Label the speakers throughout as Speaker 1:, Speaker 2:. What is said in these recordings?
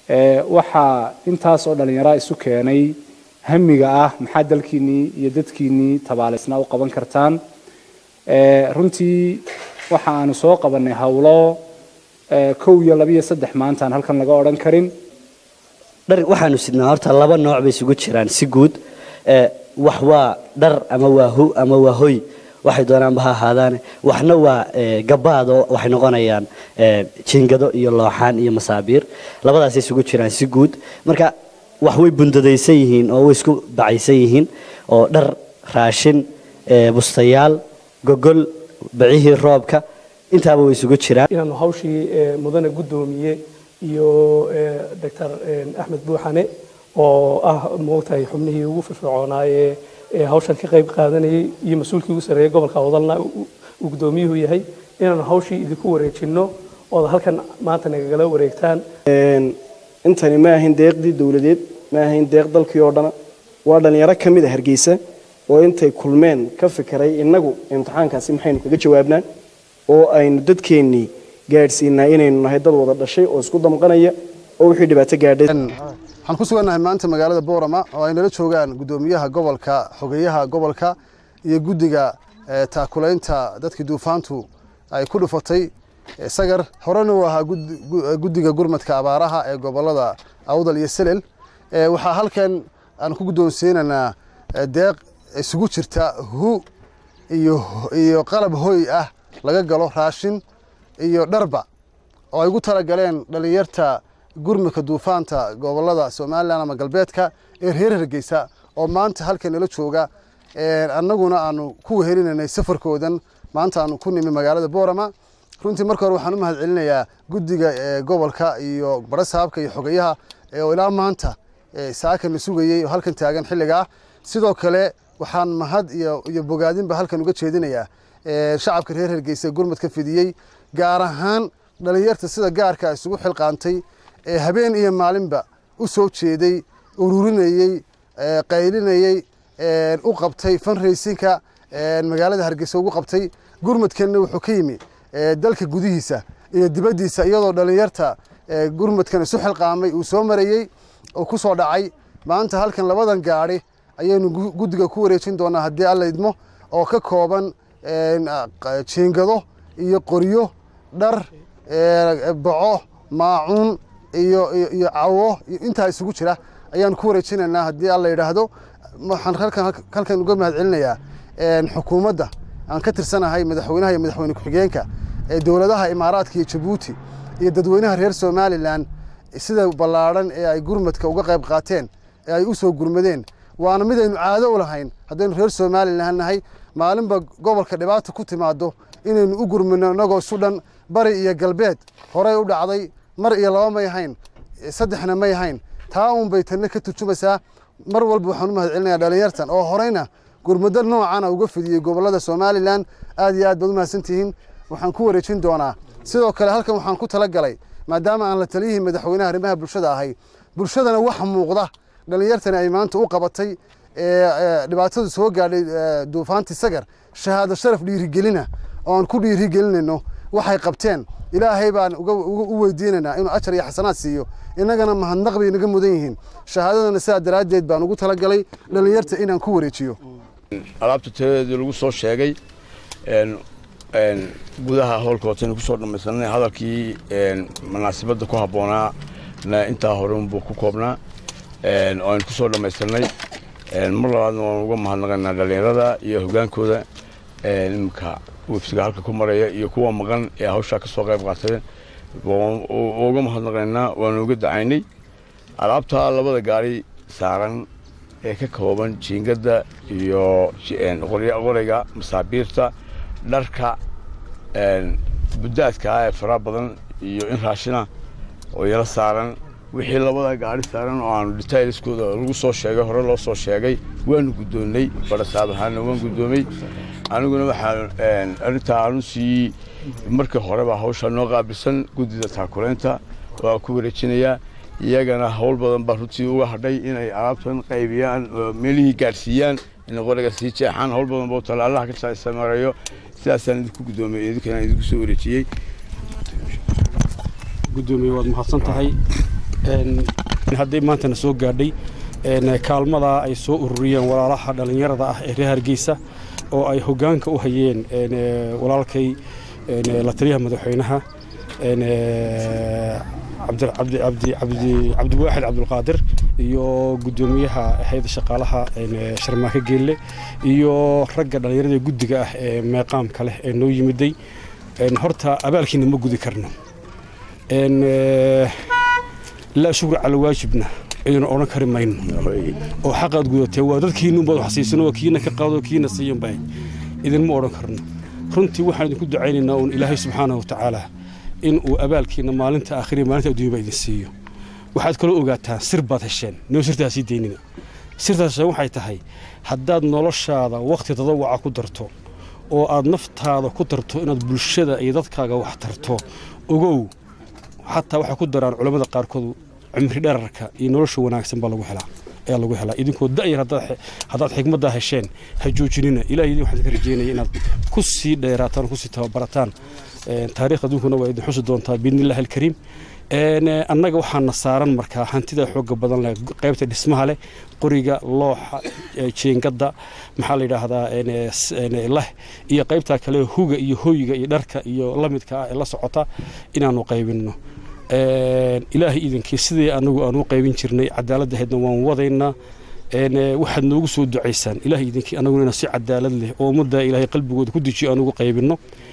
Speaker 1: waxaa intaas oo dhallinyaraa isu keenay hamiga ah maxaa dalkiinnii iyo dadkiinnii tabaalaysnaa u qaban kartaan runtii waxa aanu soo qabannay howlo kow iyo laba iyo saddex maantaan halkan laga odhan karin
Speaker 2: dhar waxaanu sidnaa horta laba nooc bay isugu jiraan si guud wax waa dhar ama waa hu ama waa hoy waxay doonaanba ha ahaadaane waxna waa gabaado waxay noqonayaan jiingado iyo looxaan iyo masaabiir labadaasay isugu jiraan si guud marka wax way bundadaysan yihiin oo way isku bacaysan yihiin oo dhar raashin bustayaal gogol bacihii roobka intaaba way isugu jiraan
Speaker 3: inaanu hawshii mudane guddoomiye iyo doctor axmed buuxane oo ah moogtahay xubnihii ugu firfircoonaaye hawshan ka qayb qaadanayay iyo mas-uulkii ugu sarreeyay gobolka wadalna uu guddoomiyuhu yahay inaanu hawshii idinku wareejinno ood halkan maanta nagagala wareegtaan
Speaker 4: intani ma ahayn deeqdii dowladeed ma ahayn deeq dalkii oo dhana waa dhallinyaro ka mid a hargeysa oo intay kulmeen ka fikiray innagu imtixaankaasi maxaynu kaga jawaabnaa oo aynu dadkeennii gaadhsiinaa inaynu nahay dad wada dhashay oo isku damqanaya oo wixii dhibaato gaadhay
Speaker 5: waxaan ku sugannahay maanta magaalada boorama oo ay nala joogaan guddoomiyaha gobolka xogeyaha gobolka iyo guddiga taakulaynta dadkii duufaantu ay ku dhufatay sagar horena uu ahaa guddiga gurmadka abaaraha ee gobolada awdal iyo selel waxaa halkan aan ku guddoonsiinaynaa deeq isugu jirta hu iyo qalab hoy ah laga galo raashin iyo dharba oo ay ugu talagaleen dhallinyarta gurmadka duufaanta gobolada somalilan ama galbeedka ee reer hargeysa oo maanta halkan nala jooga annaguna aanu ku wehelinaynay safarkoodan maanta aanu ku nimi magaalada boorama runtii marka hore waxaan u mahad celinayaa guddiga gobolka iyo barasaabka iyo xogeyaha oo ilaa maanta saakana sugayey oo halkan taagan xilligaa sidoo kale waxaan mahad iyo bogaadinba halkan uga jeedinayaa shacabka reer hargeysa gurmadka fidiyey gaar ahaan dhallinyarta sida gaarka isugu xilqaantay ee habeen iyo maalinba u soo jeeday ururinayey qaylinayey u qabtay funraysinka magaalada hargeysa ugu qabtay gurmadkanna wuxuu ka yimi dalka gudihiisa iyo dibaddiisa iyadoo dhallinyarta gurmadkan isu xilqaamay uu soo marayey oo ku soo dhacay maanta halkan labadan gaadhi ayaynu guddiga ku wareejin doonaa haddii alla idmo oo ka kooban jiingado iyo qoryo dhar baco maacuun iyo iyo cawo intaa isugu jira ayaan ku wareejinaynaa haddii alla yidhaahdo waxaan halkan uga mahad celinayaa xukuumadda aan ka tirsanahay madaxweynaha iyo madaxweyne ku-xigeenka ee dowladaha imaaraadka iyo jabuuti iyo dadweynaha reer somalilan sida ballaadhan ee ay gurmadka uga qayb qaateen ee ay u soo gurmadeen waana midaynu caado u lahayn haddaynu reer somalilan nahay maalinba gobolka dhibaata ku timaado inaynu u gurmino inagoo isu dhan bari iyo galbeed horey u dhacday mar iyo laba may ahayn saddexna may ahayn taa uun bay tanna ka turjumaysaa mar walba waxaan u mahad celinayaa dhallinyartan oo horeyna gurmado noocana uga fidiyey gobollada somalilan aad iyo aad baad u mahadsantihiin waxaan ku wareejin doonaa sidoo kale halkan waxaan ku tala galay maadaama aan la taliyihii madaxweynaha arrimaha bulshada ahay bulshadana wax muuqda dhallinyartani ay maanta u qabatay dhibaatadu soo gaadhay duufaantii sagar shahaado sharaf dhiirigelina oo aan ku dhiirigelinayno waxay qabteen ilaahay baan u weydiinaynaa inuu ajar iyo xasanaad siiyo innagana mahadnaq bay naga mudan yihiin shahaadadana sidaa daraaddeed baan ugu talagalay dhallinyarta inaan ku wareejiyo
Speaker 6: alaabta tiradeedii lagu soo sheegay gudaha howlkootaynu kusoo dhammaysanay hadalkii munaasabadda ku habboonaa intaa hore unbuu ku koobnaa oo aynu kusoo dhammaysanay mar labaadna waan uga mahadnaqaynaa dhallinyarada iyo hogaankooda iminka wefsiga halka ku maraya iyo kuwa maqan ee hawshaa ka soo qayb qaatay uga mahadnaqaynaa waanu uga dacaynay alaabtaa labada gaari saaran ee ka kooban jiingadda iyo qorayga masaabiirta dharka buddaadka ee faraha badan iyo in raashina oo yala saaran wixii labada gaari saaran oo aanu detailskooda lagu soo sheegay hore loo soo sheegay waanu guddoonnay barasaab ahaana waan guddoomay aniguna waxaan arrintaa aanu sii markii horeba hawsha noo qaabilsan guddida taakulaynta waa ku wareejinayaa iyagana howl badan baa runtii uga hadhay inay alaabtan qaybiyaan meelihii gaadhsiiyaan inay qoriga sii jeexaan howl badan boo tallaalaha ka sameeyo sidaasaan idinku guddoomay idinkana idinku soo wareejiyey
Speaker 7: gudoomiye waad mahadsan tahay hadday maantana soo gaadhay kaalmadaa ay soo ururiyeen walaalaha dhallinyarada ah ee reer hargeysa oo ay hoggaanka u hayeen walaalkay la taliyaha madaxweynaha cabdiwaaxid cabdulqaadir iyo guddoomiyaha hayada shaqaalaha sharmaake geelle iyo ragga dhallinyarada guddiga ah ee meeqaamka leh ee noo yimiday horta abaalkiina ma gudi karno laa shukra cala waajibna ciduna odhan kari mayno oo xaqaad gudatee waa dadkiinuunbaad wax siisan oo kiina ka qaado kiina siiyan bay idinma odhan karno runtii waxaan idinku ducaynaynaa uun ilaahay subxaanahu watacaala in uu abaalkiina maalinta aakhiriya maalinta adduunya ba idin siiyo waxaad kaloo ogaataan sir baad hesheen noo sirtaa sii daynina sirtaas hesheen waxay tahay haddaad noloshaada wakhti tadawaca ku darto oo aad naftaada ku darto inaad bulshada iyo dadkaaga wax tarto ogow xataa waxay ku daraan culammada qaarkood cimri dherarka iyo nolosha wanaagsan baa lagu helaa ayaa lagu helaa idinkoo da'yar haddaad xigmaddaa hesheen ha joojinina ilahay idin waxaan ka rajeynaya inaad ku sii dheeraataan ku sii tababarataan taariikh adduunkuna waa idin xusi doontaa biidnillahi alkariim annaga waxaana saaran markaa hantida xooga badan leh qaybta dhismaha leh qoriga looxa jeengada maxaa la yidhaahdaa leh iyo qaybtaa kale huga iyo hoyga iyo dharka iyo lamidka ah ee la socota inaanu qaybinno ilaahay idinkii sidii anagu aanu qaybin jirnay cadaaladda ahaydna waan wadaynaa waxaad noogu soo ducaysaan ilahay idinkii anaguna inaan si cadaalad leh oo ummadda ilaahay qalbigooda ku dejiyo anugu qaybinno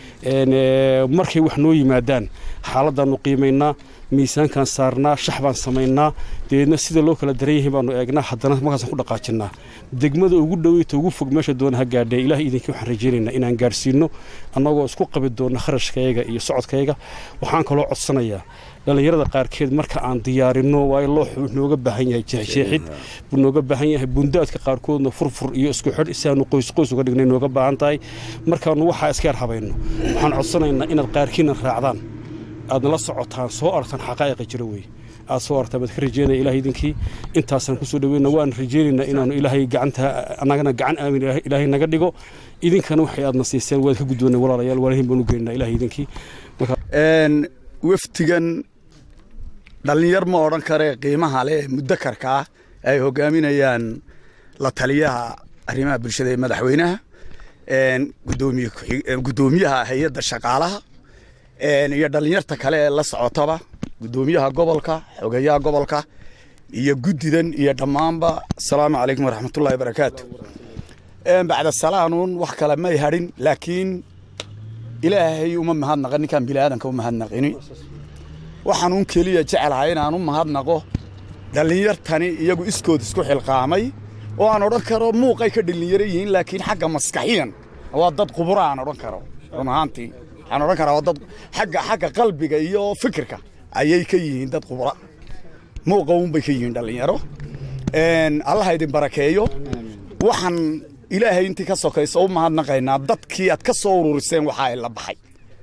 Speaker 7: markay wax noo yimaadaan xaaladdaanu qiimaynaa miisaankaan saarnaa shax baan samaynaa dabeedna sida loo kala daran yahay baanu eegnaa haddana markaasaan ku dhaqaajinnaa degmada ugu dhoweyta ugu fog meesha doona ha gaadhee ilahay idinkii waxaan rajaynaynaa inaan gaadhsiinno annagoo isku qabi doonna kharashkayaga iyo socodkayaga waxaan kaloo codsanayaa dhallinyarada qaarkeed marka aan diyaarinno waayo looxu nooga baahan yahay jeexjeexid buu nooga baahan yahay bundaadka qaarkoodna furfur iyo isku xidh si aanu qoys qoys uga dhignay nooga baahan tahay markaanu waxaa iska yar habayno waxaan codsanaynaa inaad qaarkiina raacdaan aadna la socotaan soo aragtaan xaqaa'iqa jira weeye aad soo aragtaan baad ka rajeynaya ilahay idinkii intaasaan kusoo dhaweyna waan rajeynaynaa inaanu ilaahay gacanta annagana gacan aamin ilaahay naga dhigo idinkana waxay aadna siiseen waad ka gudboonay walaalayaal waalihin baan u geynaynaa ilahay idinkii
Speaker 8: waftigan dhallinyar ma odhan kare qiimaha leh ee mudakarka ah ay hogaaminayaan la taliyaha arrimaha bulshada ee madaxweynaha guddoomiyaha hay-adda shaqaalaha iyo dhallinyarta kale ee la socotaba guddoomiyaha gobolka xogeyaha gobolka iyo guddidan iyo dhammaanba asalaamu calaykum waraxmatullahi barakaatu bacda salaanuun wax kale may hadhin laakiin ilaahay uma mahadnaqa ninkaan biniaadanka u mahadnaqini waxaanuun keliya jecelahay inaan u mahadnaqo dhallinyartani iyagu iskood isku xilqaamay oo aan odhan karo muuqay ka dhallinyaro yihiin laakiin xagga maskaxiyan waa dad qubura aan odhan karo run ahaantii waxaan odhan karaa waa dad xagga xagga qalbiga iyo fikirka ayay ka yihiin dad qubura muuqa uunbay ka yihiin dhallinyaro allaha idin barakeeyo waxaan ilaahay intii ka sokayso u mahadnaqaynaa dadkii aad ka soo ururiseen waxa ay la baxay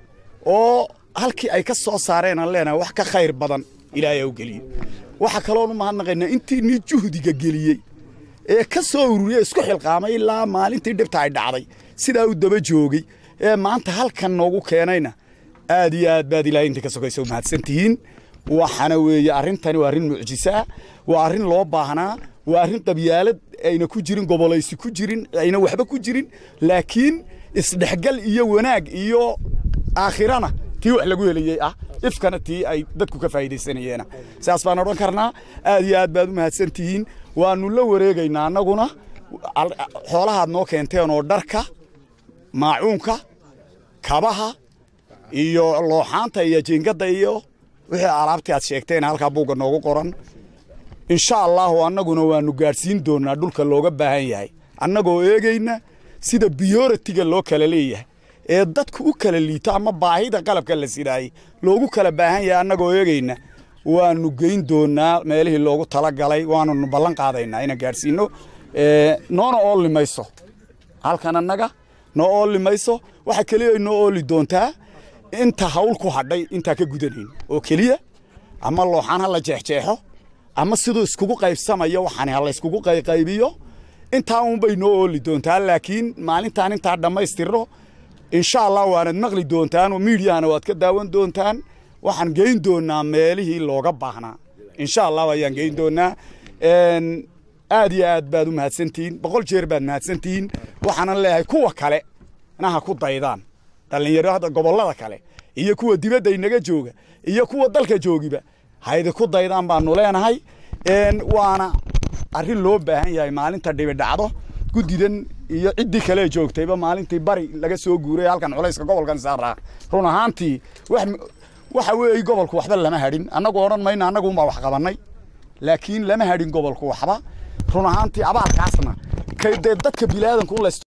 Speaker 8: oo halkii ay ka soo saareen aan leenahay wax ka khayr badan ilaahay u geliyo waxa kaloon u mahadnaqaynaa intii nii juhdiga geliyey ee ka soo ururiyey isku xilqaamay ilaa maalintii dhibta ay dhacday sidaa u daba joogay ee maanta halkan noogu keenayna aad iyo aad baad ilaahay intii ka sokayso u mahadsantihiin waxaana weeye arrintani waa arrin mucjisaa waa arrin loo baahnaa waa arrin qabyaalad ayna ku jirin gobolaysi ku jirin ayna waxba ku jirin laakiin isdhexgal iyo wanaag iyo aakhirana tii wax lagu helayey ah ifkana tii ay dadku ka faa'iidaysanayeena saas baan odhan karnaa aad iyo aad baad u mahadsan tihiin waannu la wareegaynaa annaguna xoolahaad noo keenteen oo dharka maacuunka kabaha iyo looxaanta iyo jiingadda iyo wixii alaabtii aad sheegteen halkaa buugga noogu qoran insha allahu annaguna waannu gaadhsiin doonnaa dhulka looga baahan yahay annagoo eegayna sida biyoritiga loo kala leeyahay ee dadku u kala liito ama baahida qalabka la sidaayey loogu kala baahan yahay annagoo eegayna waannu geyn doonnaa meelihii loogu talagalay waanunu ballan qaadaynaa inaan gaadhsiinno noona oolli mayso halkan annaga noo oolli mayso waxa keliya noo ooli doontaa inta hawl ku hadhay intaa ka gudanayn oo keliya ama looxaan ha la jeexjeexo ama siduu iskugu qaybsamayo waxaan ha la iskugu qayqaybiyo intaa uunbay noo ooli doontaa laakiin maalintaan intaa dhammaystirno insha allah waanad maqli doontaan oo miidiyahana waad ka daawan doontaan waxaan geyn doonnaa meelihii looga baahnaa insha allah ayaan geyn doonaa Een, aad iyo aad baad u mahadsantihiin boqol jeer baad mahadsantihiin waxaanan leeyahay kuwa kale naha ku daydaan dhallinyarada gobollada kale iyo kuwa dibadda inaga jooga iyo kuwa dalka joogiba haydi ku daydaan baanu leenahay Een, waana arrin loo baahan yahay maalinta dhibi dhacdo guddidan iyo ciddii kale joogtayba maalintii bari laga soo guuray halkan culayska gobolkan saaraa run ahaantii wax waxa weeye gobolku waxba lama hadhin annagu odhan mayna annagu unbaa wax qabannay laakiin lama hadhin gobolku waxba run ahaantii abaalkaasna kay dee dadka bilaadanku un la